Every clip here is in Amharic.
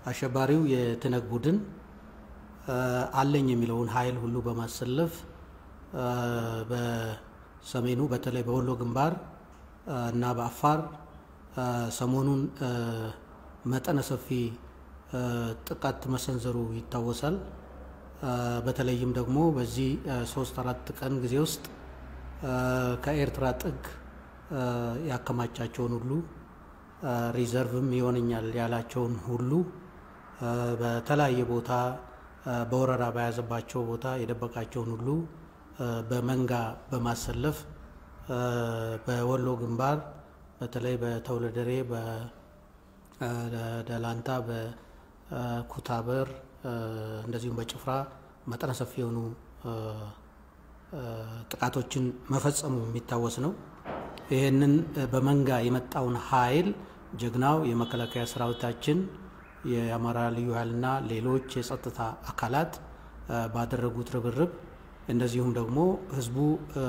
አሸባሪው የትነግ ቡድን አለኝ የሚለውን ኃይል ሁሉ በማሰለፍ በሰሜኑ በተለይ በወሎ ግንባር እና በአፋር ሰሞኑን መጠነ ሰፊ ጥቃት መሰንዘሩ ይታወሳል። በተለይም ደግሞ በዚህ ሶስት አራት ቀን ጊዜ ውስጥ ከኤርትራ ጥግ ያከማቻቸውን ሁሉ ሪዘርቭም ይሆነኛል ያላቸውን ሁሉ በተለያየ ቦታ በወረራ በያዘባቸው ቦታ የደበቃቸውን ሁሉ በመንጋ በማሰለፍ በወሎ ግንባር በተለይ በተውለደሬ፣ በደላንታ፣ በኩታበር እንደዚሁም በጭፍራ መጠነ ሰፊ የሆኑ ጥቃቶችን መፈጸሙ የሚታወስ ነው። ይህንን በመንጋ የመጣውን ኃይል ጀግናው የመከላከያ ሰራዊታችን የአማራ ልዩ ኃይልና ሌሎች የጸጥታ አካላት ባደረጉት ርብርብ እንደዚሁም ደግሞ ህዝቡ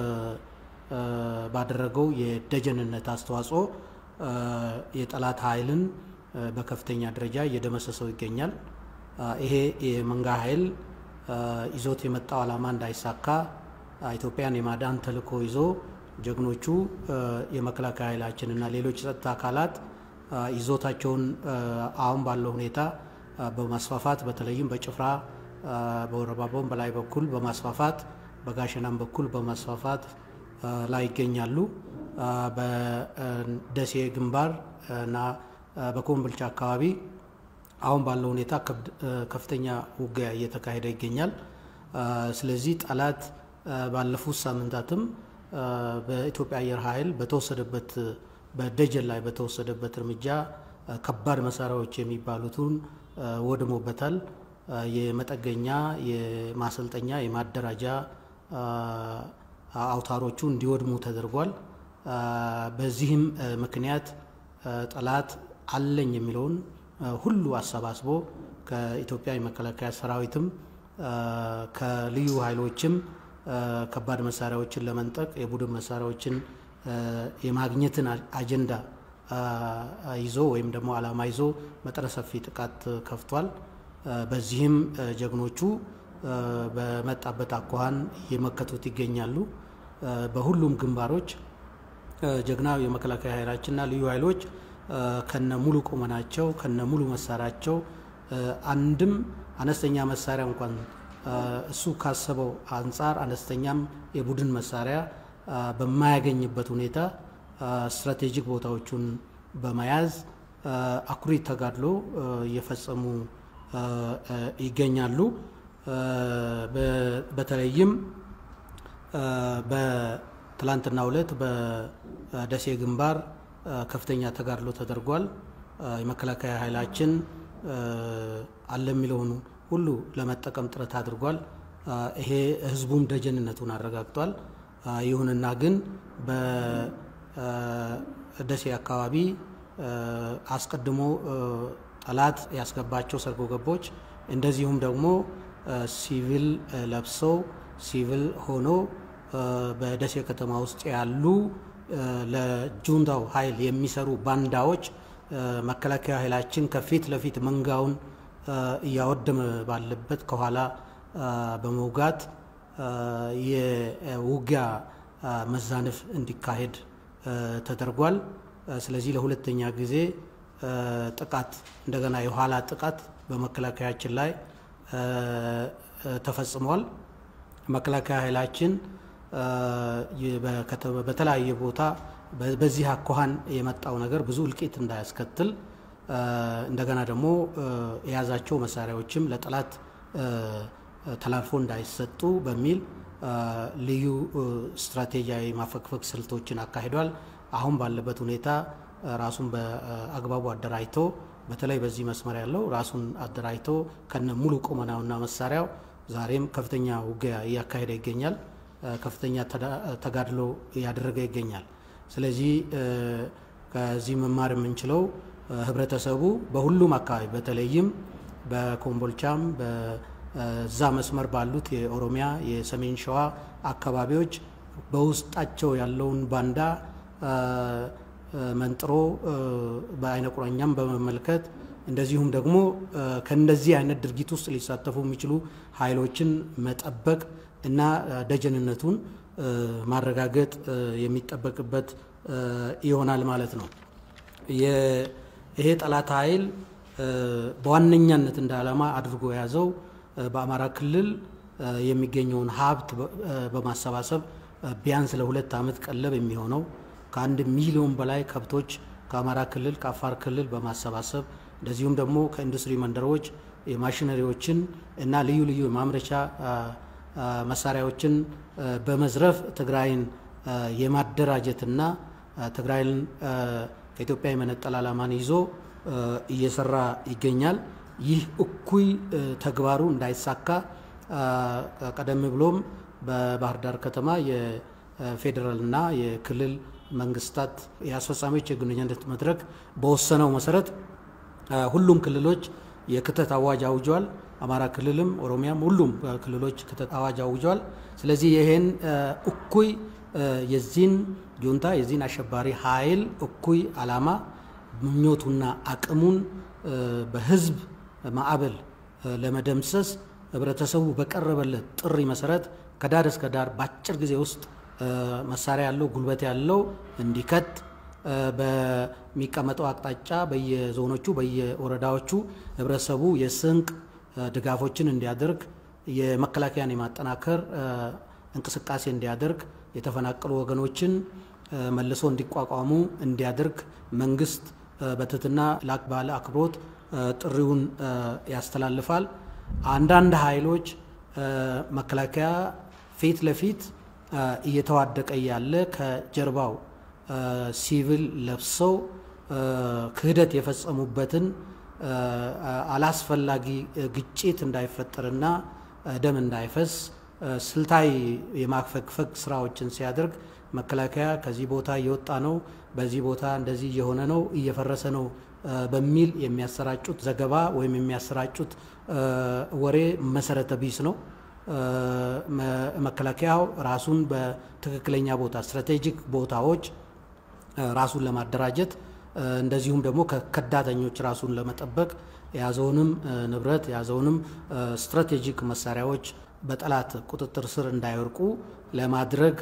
ባደረገው የደጀንነት አስተዋጽኦ የጠላት ኃይልን በከፍተኛ ደረጃ እየደመሰሰው ይገኛል። ይሄ የመንጋ ኃይል ይዞት የመጣው ዓላማ እንዳይሳካ ኢትዮጵያን የማዳን ተልዕኮ ይዞ ጀግኖቹ የመከላከያ ኃይላችንና ሌሎች የጸጥታ አካላት ይዞታቸውን አሁን ባለው ሁኔታ በማስፋፋት በተለይም በጭፍራ በወረባቦም በላይ በኩል በማስፋፋት በጋሸናም በኩል በማስፋፋት ላይ ይገኛሉ። በደሴ ግንባር እና በኮምቦልቻ አካባቢ አሁን ባለው ሁኔታ ከፍተኛ ውጊያ እየተካሄደ ይገኛል። ስለዚህ ጠላት ባለፉት ሳምንታትም በኢትዮጵያ አየር ኃይል በተወሰደበት በደጀን ላይ በተወሰደበት እርምጃ ከባድ መሳሪያዎች የሚባሉትን ወድሞበታል። የመጠገኛ፣ የማሰልጠኛ፣ የማደራጃ አውታሮቹ እንዲወድሙ ተደርጓል። በዚህም ምክንያት ጠላት አለኝ የሚለውን ሁሉ አሰባስቦ ከኢትዮጵያ የመከላከያ ሰራዊትም ከልዩ ኃይሎችም ከባድ መሳሪያዎችን ለመንጠቅ የቡድን መሳሪያዎችን የማግኘትን አጀንዳ ይዞ ወይም ደግሞ ዓላማ ይዞ መጠነ ሰፊ ጥቃት ከፍቷል። በዚህም ጀግኖቹ በመጣበት አኳኋን እየመከቱት ይገኛሉ። በሁሉም ግንባሮች ጀግናው የመከላከያ ኃይላችንና ልዩ ኃይሎች ከነ ሙሉ ቁመናቸው ከነ ሙሉ መሳሪያቸው አንድም አነስተኛ መሳሪያ እንኳን እሱ ካሰበው አንጻር አነስተኛም የቡድን መሳሪያ በማያገኝበት ሁኔታ ስትራቴጂክ ቦታዎቹን በመያዝ አኩሪ ተጋድሎ እየፈጸሙ ይገኛሉ። በተለይም በትላንትናው ዕለት በደሴ ግንባር ከፍተኛ ተጋድሎ ተደርጓል። የመከላከያ ኃይላችን አለ የሚለውን ሁሉ ለመጠቀም ጥረት አድርጓል። ይሄ ህዝቡም ደጀንነቱን አረጋግጧል። ይሁንና ግን በደሴ አካባቢ አስቀድሞ ጠላት ያስገባቸው ሰርጎ ገቦች እንደዚሁም ደግሞ ሲቪል ለብሰው ሲቪል ሆኖ በደሴ ከተማ ውስጥ ያሉ ለጁንታው ኃይል የሚሰሩ ባንዳዎች መከላከያ ኃይላችን ከፊት ለፊት መንጋውን እያወደመ ባለበት ከኋላ በመውጋት የውጊያ መዛነፍ እንዲካሄድ ተደርጓል። ስለዚህ ለሁለተኛ ጊዜ ጥቃት እንደገና የኋላ ጥቃት በመከላከያችን ላይ ተፈጽሟል። መከላከያ ኃይላችን በተለያየ ቦታ በዚህ አኳኋን የመጣው ነገር ብዙ እልቂት እንዳያስከትል እንደገና ደግሞ የያዛቸው መሳሪያዎችም ለጠላት ተላልፎ እንዳይሰጡ በሚል ልዩ ስትራቴጂያዊ ማፈግፈግ ስልቶችን አካሂዷል። አሁን ባለበት ሁኔታ ራሱን በአግባቡ አደራጅቶ በተለይ በዚህ መስመር ያለው ራሱን አደራጅቶ ከነ ሙሉ ቁመናውና መሳሪያው ዛሬም ከፍተኛ ውጊያ እያካሄደ ይገኛል። ከፍተኛ ተጋድሎ እያደረገ ይገኛል። ስለዚህ ከዚህ መማር የምንችለው ህብረተሰቡ በሁሉም አካባቢ በተለይም በኮምቦልቻም በዛ መስመር ባሉት የኦሮሚያ የሰሜን ሸዋ አካባቢዎች በውስጣቸው ያለውን ባንዳ መንጥሮ በአይነ ቁራኛም በመመልከት እንደዚሁም ደግሞ ከእንደዚህ አይነት ድርጊት ውስጥ ሊሳተፉ የሚችሉ ኃይሎችን መጠበቅ እና ደጀንነቱን ማረጋገጥ የሚጠበቅበት ይሆናል ማለት ነው። ይሄ ጠላት ኃይል በዋነኛነት እንደ ዓላማ አድርጎ የያዘው በአማራ ክልል የሚገኘውን ሀብት በማሰባሰብ ቢያንስ ለሁለት ዓመት ቀለብ የሚሆነው ከአንድ ሚሊዮን በላይ ከብቶች ከአማራ ክልል ከአፋር ክልል በማሰባሰብ እንደዚሁም ደግሞ ከኢንዱስትሪ መንደሮች የማሽነሪዎችን እና ልዩ ልዩ የማምረቻ መሳሪያዎችን በመዝረፍ ትግራይን የማደራጀትና ትግራይን ከኢትዮጵያ የመነጠል ዓላማን ይዞ እየሰራ ይገኛል። ይህ እኩይ ተግባሩ እንዳይሳካ ቀደም ብሎም በባህር ዳር ከተማ የፌዴራልና የክልል መንግስታት የአስፈጻሚዎች የግንኙነት መድረክ በወሰነው መሰረት ሁሉም ክልሎች የክተት አዋጅ አውጀዋል። አማራ ክልልም ኦሮሚያም ሁሉም ክልሎች ክተት አዋጅ አውጀዋል። ስለዚህ ይሄን እኩይ የዚህን ጁንታ የዚህን አሸባሪ ኃይል እኩይ ዓላማ ምኞቱና አቅሙን በህዝብ ማዕበል ለመደምሰስ ህብረተሰቡ በቀረበለት ጥሪ መሰረት ከዳር እስከ ዳር በአጭር ጊዜ ውስጥ መሳሪያ ያለው ጉልበት ያለው እንዲከት በሚቀመጠው አቅጣጫ በየዞኖቹ በየወረዳዎቹ ህብረተሰቡ የስንቅ ድጋፎችን እንዲያደርግ የመከላከያን የማጠናከር እንቅስቃሴ እንዲያደርግ የተፈናቀሉ ወገኖችን መልሶ እንዲቋቋሙ እንዲያደርግ መንግስት በትህትና ላቅ ባለ አክብሮት ጥሪውን ያስተላልፋል። አንዳንድ ኃይሎች መከላከያ ፊት ለፊት እየተዋደቀ ያለ ከጀርባው ሲቪል ለብሰው ክህደት የፈጸሙበትን አላስፈላጊ ግጭት እንዳይፈጠርና ደም እንዳይፈስ ስልታዊ የማፈግፈግ ስራዎችን ሲያደርግ መከላከያ ከዚህ ቦታ እየወጣ ነው፣ በዚህ ቦታ እንደዚህ እየሆነ ነው፣ እየፈረሰ ነው በሚል የሚያሰራጩት ዘገባ ወይም የሚያሰራጩት ወሬ መሰረተ ቢስ ነው። መከላከያው ራሱን በትክክለኛ ቦታ ስትራቴጂክ ቦታዎች ራሱን ለማደራጀት እንደዚሁም ደግሞ ከከዳተኞች ራሱን ለመጠበቅ የያዘውንም ንብረት የያዘውንም ስትራቴጂክ መሳሪያዎች በጠላት ቁጥጥር ስር እንዳይወርቁ ለማድረግ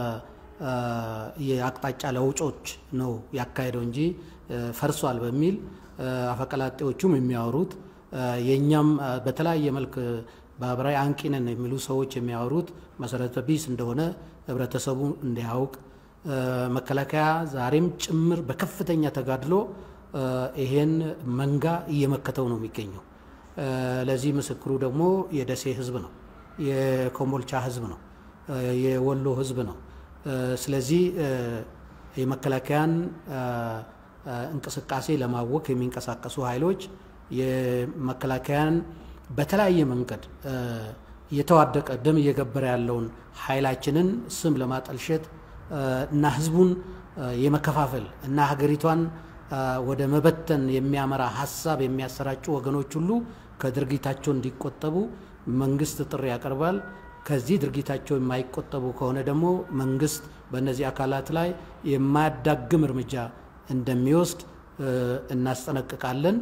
የአቅጣጫ ለውጮች ነው ያካሄደው እንጂ ፈርሷል በሚል አፈቀላጤዎቹም የሚያወሩት የእኛም በተለያየ መልክ ማህበራዊ አንቂ ነን የሚሉ ሰዎች የሚያወሩት መሰረተ ቢስ እንደሆነ ህብረተሰቡ እንዲያውቅ መከላከያ ዛሬም ጭምር በከፍተኛ ተጋድሎ ይሄን መንጋ እየመከተው ነው የሚገኘው። ለዚህ ምስክሩ ደግሞ የደሴ ህዝብ ነው፣ የኮምቦልቻ ህዝብ ነው፣ የወሎ ህዝብ ነው። ስለዚህ የመከላከያን እንቅስቃሴ ለማወክ የሚንቀሳቀሱ ኃይሎች የመከላከያን በተለያየ መንገድ እየተዋደቀ ደም እየገበረ ያለውን ኃይላችንን ስም ለማጠልሸት እና ህዝቡን የመከፋፈል እና ሀገሪቷን ወደ መበተን የሚያመራ ሀሳብ የሚያሰራጩ ወገኖች ሁሉ ከድርጊታቸው እንዲቆጠቡ መንግስት ጥሪ ያቀርባል። ከዚህ ድርጊታቸው የማይቆጠቡ ከሆነ ደግሞ መንግስት በእነዚህ አካላት ላይ የማያዳግም እርምጃ እንደሚወስድ እናስጠነቅቃለን።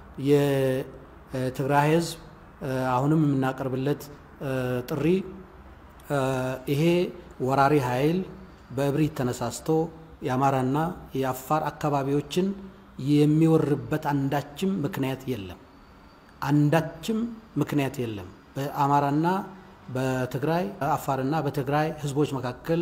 የትግራይ ህዝብ አሁንም የምናቀርብለት ጥሪ ይሄ ወራሪ ኃይል በእብሪት ተነሳስቶ የአማራና የአፋር አካባቢዎችን የሚወርበት አንዳችም ምክንያት የለም። አንዳችም ምክንያት የለም። በአማራና በትግራይ አፋርና በትግራይ ህዝቦች መካከል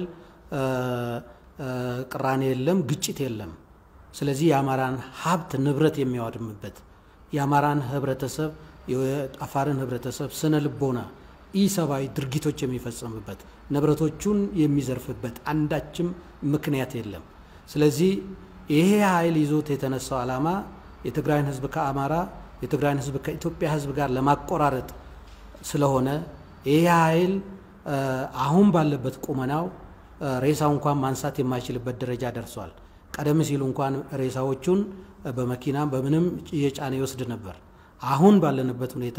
ቅራኔ የለም፣ ግጭት የለም። ስለዚህ የአማራን ሀብት ንብረት የሚያወድምበት የአማራን ህብረተሰብ የአፋርን ህብረተሰብ ስነ ልቦና ኢሰብአዊ ድርጊቶች የሚፈጸምበት ንብረቶቹን የሚዘርፍበት አንዳችም ምክንያት የለም። ስለዚህ ይሄ ኃይል ይዞት የተነሳው ዓላማ የትግራይን ህዝብ ከአማራ የትግራይን ህዝብ ከኢትዮጵያ ህዝብ ጋር ለማቆራረጥ ስለሆነ ይሄ ኃይል አሁን ባለበት ቁመናው ሬሳው እንኳን ማንሳት የማይችልበት ደረጃ ደርሷል። ቀደም ሲሉ እንኳን ሬሳዎቹን በመኪና በምንም እየጫነ ይወስድ ነበር። አሁን ባለንበት ሁኔታ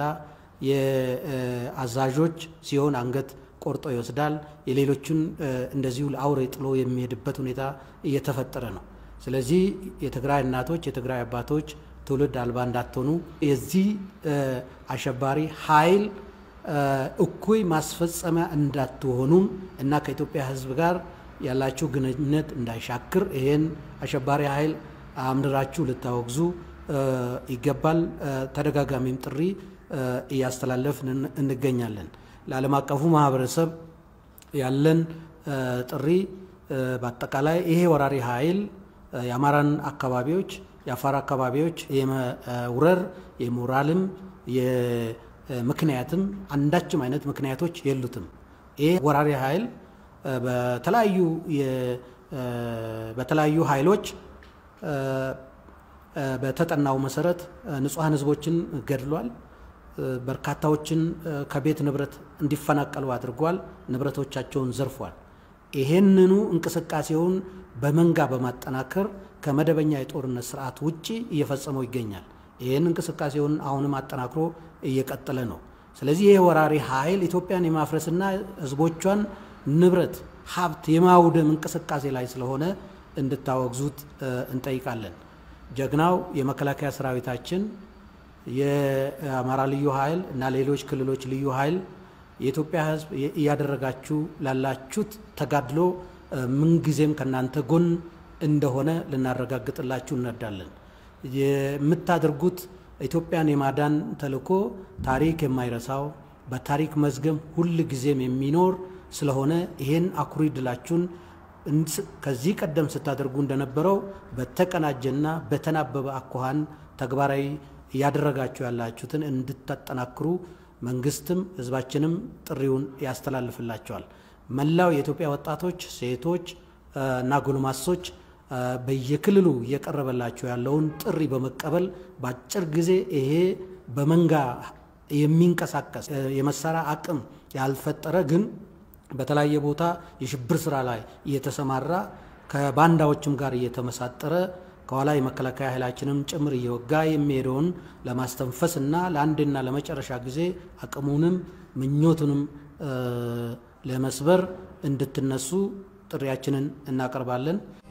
የአዛዦች ሲሆን አንገት ቆርጦ ይወስዳል። የሌሎቹን እንደዚሁ ለአውሬ ጥሎ የሚሄድበት ሁኔታ እየተፈጠረ ነው። ስለዚህ የትግራይ እናቶች፣ የትግራይ አባቶች ትውልድ አልባ እንዳትሆኑ የዚህ አሸባሪ ኃይል እኩይ ማስፈጸሚያ እንዳትሆኑም እና ከኢትዮጵያ ሕዝብ ጋር ያላችሁ ግንኙነት እንዳይሻክር ይህን አሸባሪ ኃይል አምድራችሁ ልታወግዙ ይገባል። ተደጋጋሚም ጥሪ እያስተላለፍን እንገኛለን። ለዓለም አቀፉ ማህበረሰብ ያለን ጥሪ በአጠቃላይ ይሄ ወራሪ ኃይል የአማራን አካባቢዎች የአፋር አካባቢዎች የመውረር የሞራልም የምክንያትም አንዳችም አይነት ምክንያቶች የሉትም። ይሄ ወራሪ ኃይል በተለያዩ በተለያዩ ኃይሎች በተጠናው መሰረት ንጹሐን ህዝቦችን ገድሏል። በርካታዎችን ከቤት ንብረት እንዲፈናቀሉ አድርጓል። ንብረቶቻቸውን ዘርፏል። ይሄንኑ እንቅስቃሴውን በመንጋ በማጠናከር ከመደበኛ የጦርነት ስርዓት ውጭ እየፈጸመው ይገኛል። ይህን እንቅስቃሴውን አሁንም አጠናክሮ እየቀጠለ ነው። ስለዚህ ይህ ወራሪ ኃይል ኢትዮጵያን የማፍረስና ህዝቦቿን ንብረት፣ ሀብት የማውደም እንቅስቃሴ ላይ ስለሆነ እንድታወግዙት እንጠይቃለን። ጀግናው የመከላከያ ሰራዊታችን የአማራ ልዩ ኃይል እና ሌሎች ክልሎች ልዩ ኃይል የኢትዮጵያ ህዝብ እያደረጋችሁ ላላችሁት ተጋድሎ ምንጊዜም ከእናንተ ጎን እንደሆነ ልናረጋግጥላችሁ እንወዳለን። የምታደርጉት ኢትዮጵያን የማዳን ተልዕኮ ታሪክ የማይረሳው በታሪክ መዝገብ ሁል ጊዜም የሚኖር ስለሆነ ይሄን አኩሪ ድላችሁን ከዚህ ቀደም ስታደርጉ እንደነበረው በተቀናጀና በተናበበ አኳኋን ተግባራዊ እያደረጋችሁ ያላችሁትን እንድታጠናክሩ መንግስትም ህዝባችንም ጥሪውን ያስተላልፍላቸዋል። መላው የኢትዮጵያ ወጣቶች፣ ሴቶች እና ጎልማሶች በየክልሉ እየቀረበላቸው ያለውን ጥሪ በመቀበል በአጭር ጊዜ ይሄ በመንጋ የሚንቀሳቀስ የመሳሪያ አቅም ያልፈጠረ ግን በተለያየ ቦታ የሽብር ስራ ላይ እየተሰማራ ከባንዳዎችም ጋር እየተመሳጠረ ከኋላ የመከላከያ ኃይላችንም ጭምር እየወጋ የሚሄደውን ለማስተንፈስ እና ለአንድና ለመጨረሻ ጊዜ አቅሙንም ምኞቱንም ለመስበር እንድትነሱ ጥሪያችንን እናቀርባለን።